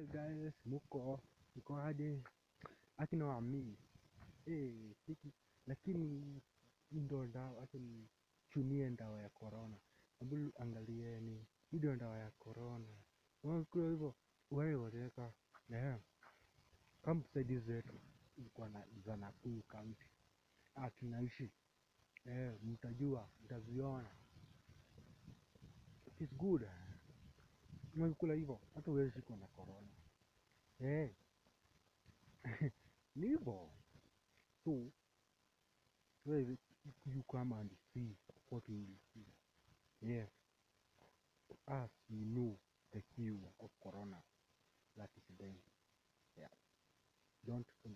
guys, muko mko aje? Akina wami eh, siki lakini hii ndo dawa, acha nichunie dawa ya corona. Hebu angalieni, hii ndio dawa ya corona. Unakuwa hivyo wewe wateka eh, kama msaidizi wetu kwa na za Nakuru County ah, tunaishi eh, mtajua mtaziona, it is good. Unakula hivyo hata huwezi shikwa na corona eh, ni hivyo so wewe you come and see what we will see. Yes, us we know the cure of corona that is them. Yeah. Don't forget.